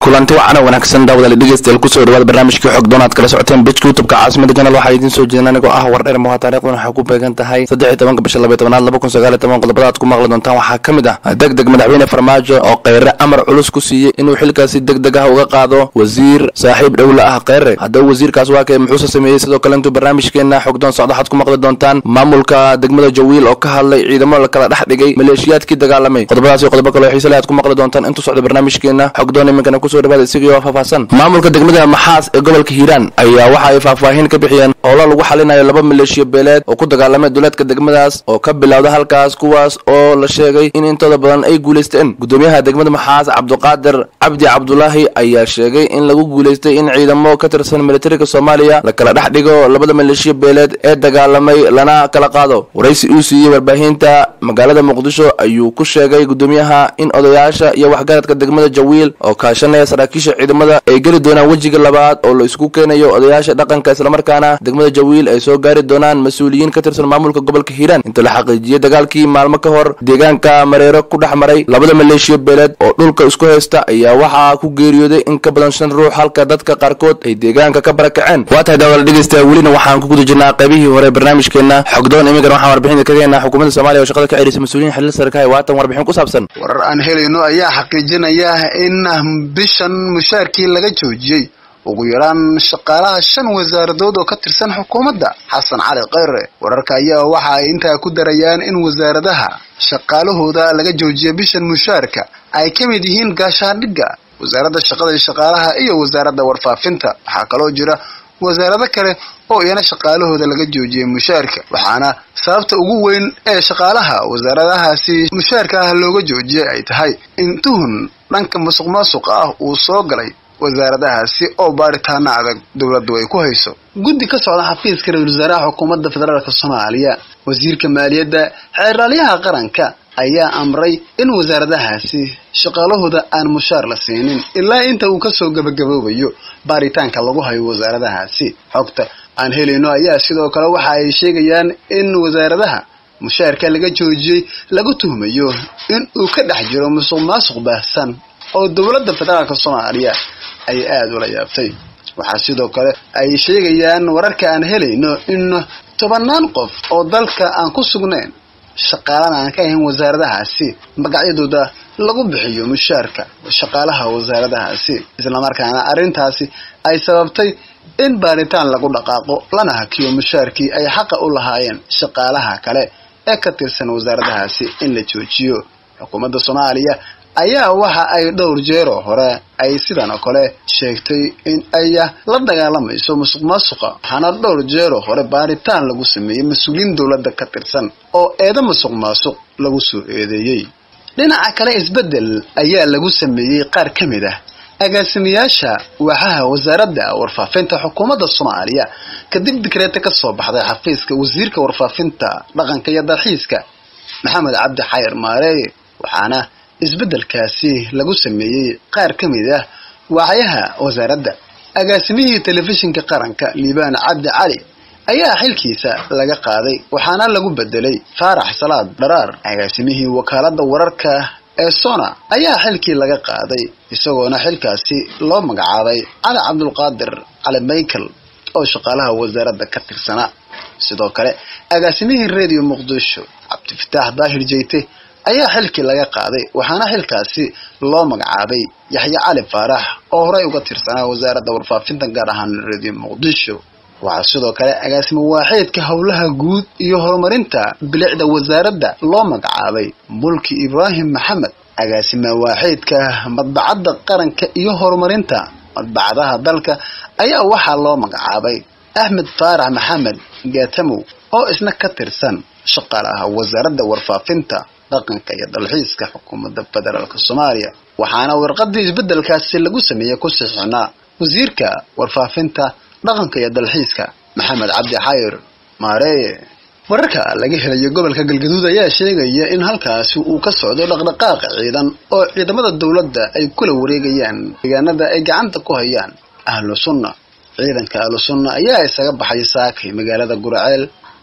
kulanti wacan wanaagsan daawadaal dhegeystayaal kusoo dhawaada barnaamijkii xog doonaad kala socoteen bejka youtubeka caasimada janal waxaa idiin soo jeedin anigoo ah wardheer muha taarikhdan waxay ku beegan tahay saddex iyo tobanka bisha labaiy tobanaad laba kun sagaal iyo toban qodobada aad ku maqli doontaan waxaa ka mid ah deg deg madaxweyne farmaajo oo kheyre amar culus ku siiyey inuu xilkaasi deg deg ah uga qaado wasiir saaxiib dhowla ah kheyre haddaba wasiirkaas waa kee muxuuse sameeyey sidoo kale intuu barnaamijkeena xogdoon socdo waxaad ku maqli doontaan maamulka degmada jawiil oo ka hadlay ciidamo la kala dhex dhigay maleeshiyaadkii dagaalamay qodobadaas iyo qodobo kale oo xiise leh aad ku maqli doontaan intuu socdo barnaamijkeena xogdoon iminkana kusoo dhawaada isagio faahfaahsan maamulka degmada maxaas ee gobolka hiiraan ayaa waxa ay faahfaahin ka bixiyeen howlo lagu xalinayo laba maleeshiya beeleed oo ku dagaalamay duleedka degmadaas oo ka bilowda halkaas kuwaas oo la sheegay in intooda badan ay guulaysteen gudoomiyaha degmada maxaas cabduqaadir cabdi cabdulaahi ayaa sheegay in lagu guulaystay in ciidamo ka tirsan militariga soomaaliya la kala dhex dhigo labada maleeshiya beeleed ee dagaalamay lana kala qaado waraysi uu siiyey warbaahinta magaalada muqdisho ayuu ku sheegay gudoomiyaha in odayaasha iyo waxgaradka degmada jawiil oo kaashanaya saraakiisha ciidamada ay geli doonaan wejiga labaad oo la isku keenayo odayaasha dhaqanka islamarkaana degmada jawiil ay soo gaari doonaan mas-uuliyiin ka tirsan maamulka gobolka hiiraan inta la xaqiijiyey dagaalkii maalmo ka hor deegaanka mareero ku dhex maray labada maleeshiya beeleed oo dhulka isku haysta ayaa waxaa ku geeriyooday in ka badan shan ruux halka dadka qaarkood ay deegaanka ka barakaceen waa tahay daawada dhegeysta welina waxaan ku guda jirnaa qaybihii hore barnaamijkeena xogdoon iminkan waxaan warbixinta ka keenaa xukuumadda soomaliya oo shaqada ka celisay mas-uuliyiin xiliil sarka hay waatan warbixin ku saabsan warar aan helayno ayaa xaqiijinaya in bishan mushaarkii laga joojiyey ugu yaraan shaqaalaha shan wasaaradood oo ka tirsan xukuumadda xasan cali kheyre wararka ayaa waxa ay intaa ku darayaan in wasaaradaha shaqaalahooda laga joojiyay bishan mushaarka ay ka mid yihiin gaashaandhigga wasaaradda shaqada iyo shaqaalaha iyo wasaaradda warfaafinta waxaa kaloo jira wasaarado kale oo iyana shaqaalahooda laga joojiyay mushaarka waxaana sababta ugu weyn ee shaqaalaha wasaaradahaasi mushaarka ah looga joojiyay ay tahay in tuhun dhanka musuq maasuqa ah uu soo galay wasaaradahaasi oo baaritaana adag dowladdu ay ku hayso guddi ka socda xafiiska ra-isul wasaaraha xukuumadda federaalk soomaaliya wasiirka maaliyadda xeeraalyaha qaranka ayaa amray in wasaaradahaasi shaqaalahooda aan mushaar la siinin ilaa inta uu kasoo gabagaboobayo baaritaanka lagu hayo wasaaradahaasi xogta aan helayno ayaa sidoo kale waxa ay sheegayaan in wasaaradaha mushaarka laga joojiyey lagu tuhmayo in uu ka dhex jiro musuq maasuq baahsan oo dowladda federaalk soomaaliya ay aada ula yaabtay waxaa sidoo kale ay sheegayaan wararka aan helayno in tobanaan qof oo dalka aan ku sugnayn shaqaalana aan ka ahayn wasaaradahaasi magacyadooda lagu bixiyo mushaarka shaqaalaha wasaaradahaasi islamarkaana arrintaasi ay sababtay in baaritaan lagu dhaqaaqo lana hakiyo mushaarkii ay xaqa u lahaayeen shaqaalaha kale ee ka tirsan wasaaradahaasi in la joojiyo xukuumadda soomaaliya ayaa waxa ay dhowr jeeroo hore ay sidan oo kale sheegtay in ay la dagaalamayso musuq maasuqa waxaana dhowr jeeroo hore baaritaan lagu sameeyey mas-uuliyiin dowladda ka tirsan oo eedo musuq maasuq lagu soo eedeeyey dhinaca kale isbeddel ayaa lagu sameeyey qaar ka mid ah agaasimayaasha waaxaha wasaaradda warfaafinta xukuumadda soomaaliya kadib dikreeta ka soo baxday xafiiska wasiirka warfaafinta dhaqanka iyo dalxiiska maxamed cabdi xayir maareeye waxaana isbeddelkaasi lagu sameeyey qaar ka mid ah waaxyaha wasaaradda agaasimihii telefishinka qaranka liibaan cabdi cali ayaa xilkiisa laga qaaday waxaana lagu bedelay faarax salaad dharaar agaasimihii wakaaladda wararka ee sona ayaa xilkii laga qaaday isagoona xilkaasi loo magacaabay cali cabdulqaadir cali michael oo shaqaalaha wasaaradda ka tirsanaa sidoo kale agaasimihii radio muqdisho cabdifataax daahir jeyte ayaa xilkii laga qaaday waxaana xilkaasi loo magacaabay yaxye cali faarax oo horey uga tirsanaa wasaaradda warfaafinta gaar ahaan radio muqdisho waxaa sidoo kale agaasimo waaxeedka howlaha guud iyo horumarinta bilicda wasaaradda loo magacaabay mulki ibraahim maxamed agaasima waaxeedka madbacadda qaranka iyo horumarinta madbacadaha dalka ayaa waxaa loo magacaabay axmed faarax maxamed gaatamow oo isna ka tirsan shaqaalaha wasaaradda warfaafinta dhaqanka iyo dalxiiska xukuumadda federaalk soomaaliya waxaana warqadii isbeddelkaasi lagu sameeyey ku sixinaa wasiirka warfaafinta dhaqanka iyo dalxiiska maxamed cabdi xayir maareeye wararka laga helayo gobolka galgaduud ayaa sheegaya in halkaasi uu ka socdo dhaqdhaqaaq ciidan oo ciidamada dowladda ay kula wareegayaan deegaanada ay gacanta ku hayaan ahlu sunna ciidanka ahlu sunna ayaa isaga baxay saakay magaalada guraceel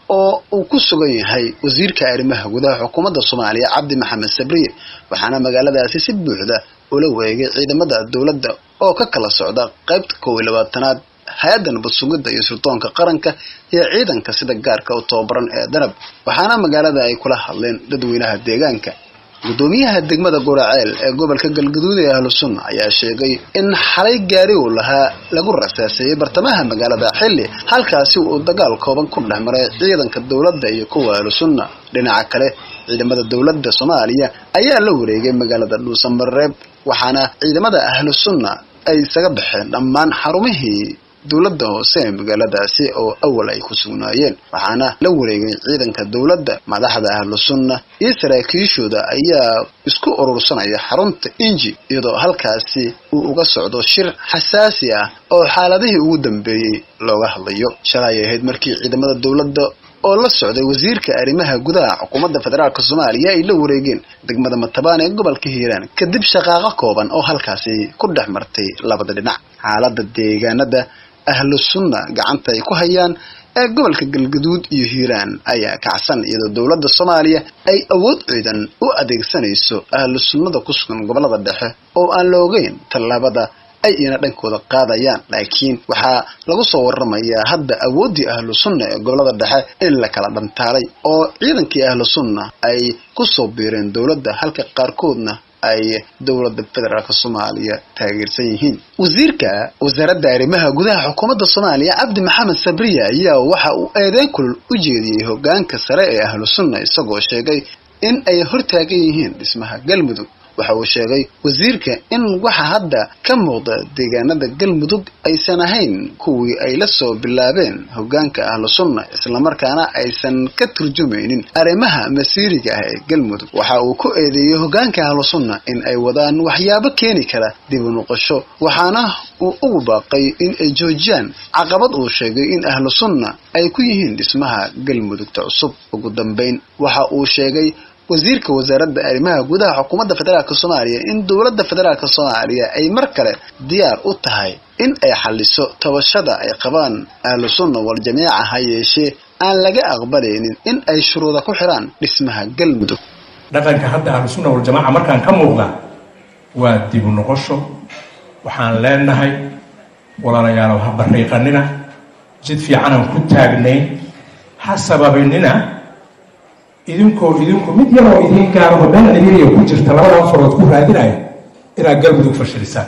oo uu ku sugan yahay wasiirka arrimaha gudaha xukuumadda soomaaliya cabdi maxamed sabriye waxaana magaaladaasi si buuxda ula wareegay ciidamada dowladda oo ka kala socda qaybta kow iyo labaatanaad hay-adda nabad sugidda iyo sirdoonka qaranka iyo ciidanka sida gaarka u tababaran ee danab waxaana magaalada ay kula hadleen dadweynaha deegaanka gudoomiyaha degmada guraceel ee gobolka galgaduud ee ahlu sunna ayaa sheegay in xalay gaari uu lahaa lagu rasaaseeyey bartamaha magaalada xilli halkaasi uu dagaal kooban ku dhex maray ciidanka dowladda iyo kuwa ahlu sunna dhinaca kale ciidamada dowladda soomaaliya ayaa la wareegay magaalada dhuusamareeb waxaana ciidamada ahlu sunna ay isaga baxeen dhammaan xarumihii dowladda hoose ee magaaladaasi oo awal ay ku sugnaayeen waxaana la wareegay ciidanka dowladda madaxda ahlu sunna iyo saraakiishooda ayaa isku urursanaya xarunta inji iyadoo halkaasi uu uga socdo shir xasaasi ah oo xaaladihii ugu dambeeyey looga hadlayo shalay ahayd markii ciidamada dowladda oo la socday wasiirka arrimaha gudaha xukuumadda federaalk soomaaliya ay la wareegeen degmada matabaan ee gobolka hiiraan kadib shaqaaqo kooban oo halkaasi ku dhex martay labada dhinac xaaladda deegaanada ahlu sunna gacanta ay ku hayaan ee gobolka galgaduud iyo hiiraan ayaa kacsan iyadoo dowladda soomaaliya ay awood ciidan u adeegsanayso ahlu sunnada ku sugan gobolada dhexe oo aan la ogeyn tallaabada ay ina dhankooda qaadayaan laakiin waxaa lagu soo waramayaa hadda awooddii ahlu sunna ee gobolada dhexe in la kala dhantaalay oo ciidankii ahlu sunna ay ku soo biireen dowladda halka qaarkoodna ay dowladda federaalk soomaaliya taageersan yihiin wasiirka wasaaradda arrimaha gudaha xukuumadda soomaaliya cabdi maxamed sabriya ayaa waxa uu eedeyn kulul u jeediyey hogaanka sare ee ahlu sunna isagoo sheegay in ay hortaagan yihiin dhismaha galmudug waxa uu sheegay wasiirka in waxa hadda ka muuqda deegaanada galmudug aysan ahayn kuwii ay la soo bilaabeen hogaanka ahlu sunna islamarkaana aysan ka turjumaynin arrimaha masiiriga ah ee galmudug waxa uu ku eedeeyey hogaanka ahlu sunna in ay wadaan waxyaabo keeni kara dib u noqosho waxaana uu ugu baaqay in ay joojiyaan caqabad uu sheegay in ahlu sunna ay ku yihiin dhismaha galmudugta cusub ugu dambayn waxa uu sheegay wasiirka wasaaradda arrimaha gudaha xukuumadda federaalk soomaaliya in dowladda federaalk soomaaliya ay mar kale diyaar u tahay in ay xaliso tabashada ay qabaan ahlu sunna wal jamiica ha yeeshee aan laga aqbalaynin in ay shuruuda ku xiraan dhismaha galmudug dhaqanka hadda ahlu sunna waljamaaca markaan ka muuqda waa dibu noqosho waxaan leenahay walaalayaalow ha bariiqanina jid fiicanaan ku taagnayn ha sababinina idinkoo idinku mid yaroo idiin gaaraho meel ciriiriya ku jirta labadan farood ku raadinayo inaad galmudug fashilisaan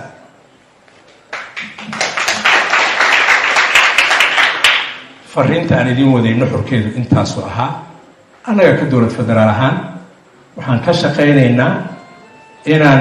fariinta aan idiin waday nuxurkeedu intaasu ahaa annaga ka dowlad federaal ahaan waxaan ka shaqaynaynaa inaan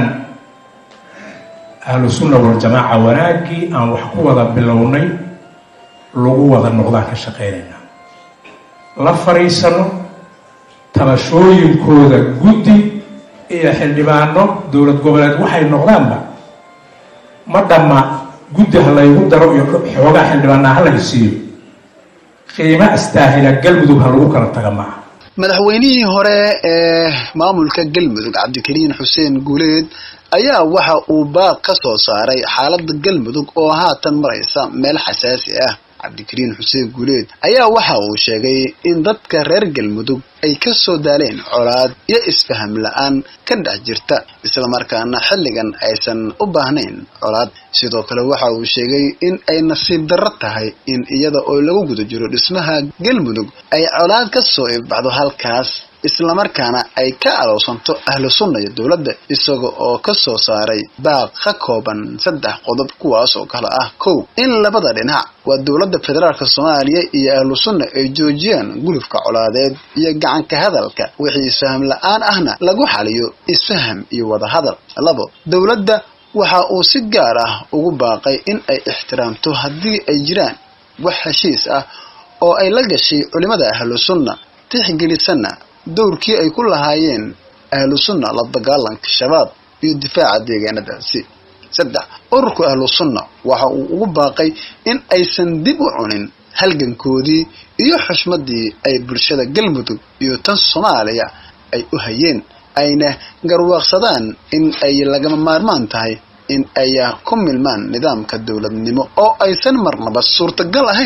ahlu sunna waljamaaca wanaaggii aan wax ku wada bilownay lagu wada noqdaan ka shaqaynaynaa la fariisano tabashooyinkooda guddi iyo xildhibaano dowlad goboleed waxay noqdaanba ma dhamma guddi ha laygu daro iyo xoogaa xildhibaanaa ha laga siiyo qiimo astaahila galmudug ha lagu kala taga maaha madaxweynihii hore ee maamulka galmudug cabdikariin xuseen guuleed ayaa waxa uu baaq ka soo saaray xaaladda galmudug oo haatan maraysa meel xasaasi ah cabdikariin xuseen guuleed ayaa waxa uu sheegay in dadka reer galmudug ay ka soo daaleen colaad iyo isfaham la-aan ka dhex jirta islamarkaana xilligan aysan u baahnayn colaad sidoo kale waxa uu sheegay in ay nasiib darro tahay in iyada oo lagu guda jiro dhismaha galmudug ay colaad ka soo ibbaxdo halkaas islamarkaana ay ka alowsanto ahlu sunna iyo dowladda isaga oo ka soo saaray baaq ka kooban saddex qodob kuwaas oo kale ah kow in labada dhinac waa dowladda federaalk soomaaliya iyo ahlu sunna ay joojiyaan gulufka colaadeed iyo gacanka hadalka wixii isfaham la-aan ahna lagu xaliyo isfaham iyo wadahadal labo dowladda waxa uu si gaar ah ugu baaqay in ay ixtiraamto haddii ay jiraan wax heshiis ah oo ay la gashay culimada ahlu sunna tixgelisana dowrkii ay ku lahaayeen ahlu sunna la dagaalanka shabaab iyo difaaca deegaanadaasi saddex ururka ahlu sunna waxa uu ugu baaqay in aysan dib u cunin halgankoodii iyo xushmadii ay bulshada galmudug iyo tan soomaaliya ay u hayeen ayna garwaaqsadaan in ay lagama maarmaan tahay in ay ku milmaan nidaamka dowladnimo oo aysan marnaba suurtagal ahayn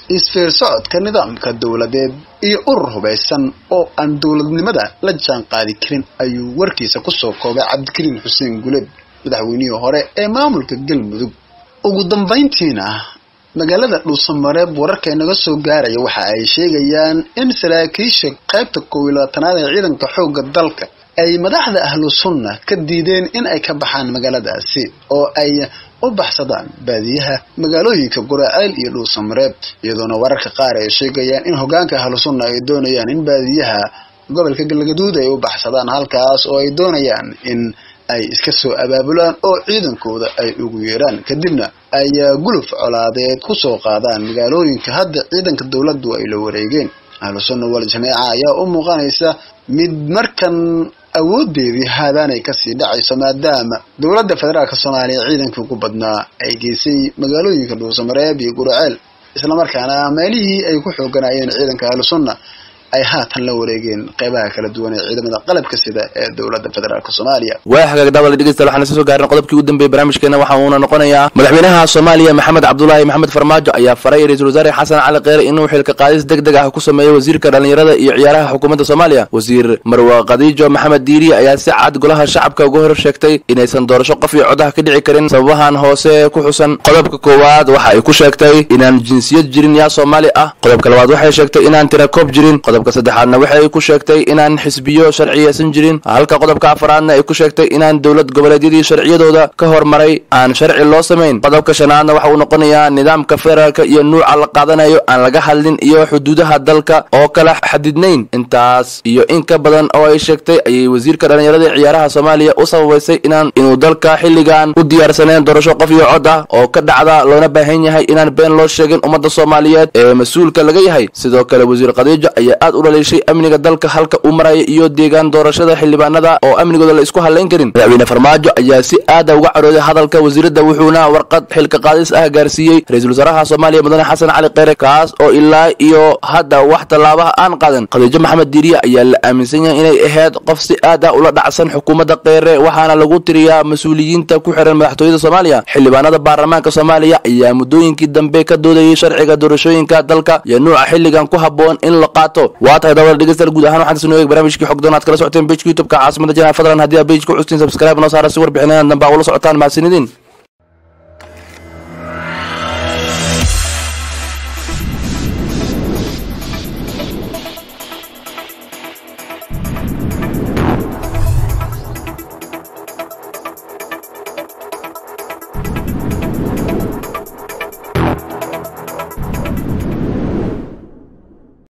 isfeer socodka nidaamka dowladeed iyo urur hubaysan oo aan dowladnimada la jaan qaadi karin ayuu warkiisa kusoo koobay cabdikariin xuseen guleed madaxweynihii hore ee maamulka galmudug ugu dambayntiina magaalada dhuusamareeb wararka inaga soo gaaraya waxa ay sheegayaan in saraakiisha qaybta koob iyo labaatanaad ee ciidanka xoogga dalka ay madaxda ahlu sunna ka diideen in ay ka baxaan magaaladaasi oo ay u baxsadaan baadiyaha magaalooyinka guraceel iyo dhuusamareeb iyadoona wararka qaar ay sheegayaan in hogaanka ahlu sunna ay doonayaan in baadiyaha gobolka galgaduud ay u baxsadaan halkaas oo ay doonayaan in ay iska soo abaabulaan oo ciidankooda ay ugu yeeraan kadibna ay guluf colaadeed ku soo qaadaan magaalooyinka hadda ciidanka dowladdu ay la wareegeen ahlu sunna wal jameeca ayaa u muuqanaysa mid markan awoodeedii haadaanay kasii dhacayso maadaama dowladda federaalka soomaaliya ciidankii ugu badnaa ay geysay magaalooyinka dhuusamareeb iyo guraceel islamarkaana meelihii ay ku xooganayeen ciidanka ahlu sunna ay haatan la wareegeen qeybaha kala duwan ee ciidamada qalabka sida ee dowladda federaalk soomaaliya waa hagaag daawada dhegeystayaal waxaan isla soo gaarnay qodobkii ugu dambeeyey barnaamijkeena waxa uuna noqonayaa madaxweynaha soomaaliya maxamed cabdulaahi maxamed farmaajo ayaa faray ra-iisul wasaare xasan cali kheyre inuu xilka qaadis deg deg ah ku sameeyo wasiirka dhallinyarada iyo ciyaaraha xukuumadda soomaaliya wasiir marwa khadiijo maxamed diiri ayaa si cad golaha shacabka uga hor sheegtay inaysan doorasho qof iyo codaha ka dhici karin sababahan hoose ku xusan qodobka koowaad waxa ay ku sheegtay inaan jinsiyad jirin yaa soomaali ah qodobka labaad waxay sheegtay inaan tirakoob jirin qodobka saddexaadna waxay ku sheegtay inaan xisbiyo sharciyeysan jirin halka qodobka afaraadna ay ku sheegtay inaan dowlad goboleedyadii sharciyadooda ka hormaray aan sharci loo samayn qodobka shanaadna waxa uu noqonayaa nidaamka federaalka iyo nuuca la qaadanayo aan laga hadlin iyo xuduudaha dalka oo kala xadidnayn intaas iyo in ka badan oo ay sheegtay ayay wasiirka dhallinyarada ee ciyaaraha soomaaliya u sababaysay inaan inuu dalka xilligan u diyaarsaneen doorasho qof iyo cod ah oo ka dhacda loona baahan yahay inaan been loo sheegin ummadda soomaaliyeed ee mas-uulka laga yahay sidoo kale wasiir khadiijo ayaa aad u dhaliishay amniga dalka halka uu maraya iyo deegaan doorashada xildhibaanada oo amnigooda la isku hadlayn karin madaxweyne farmaajo ayaa si aada uga carooday hadalka wasiiradda wuxuuna warqad xilka qaadis ah gaarsiiyey ra-iisul wasaaraha soomaaliya mudane xasan cali kheyre kaas oo ilaa iyo hadda wax tallaabaha aan qaadan khadiijo maxamed diiriya ayaa la aaminsan yahay inay ahayd qof si aad ah ula dhacsan xukuumadda kheyre waxaana lagu tiriyaa mas-uuliyiinta ku xiran madaxtooyada soomaaliya xildhibaanada baarlamaanka soomaaliya ayaa muddooyinkii dambe ka doodayay sharciga doorashooyinka dalka iyo nuuca xilligan ku habboon in la qaato waa tahay dawada dhegeystayaal guud ahaan waxaan isnoo eeg barnaamijkii xogdoon aad kala socoteen bejka youtubeka caasimada janaal fadlan haddii aa bejka custiin subscribe noo saara si warbixinadan dambe aa ula socotaan mahadsanidin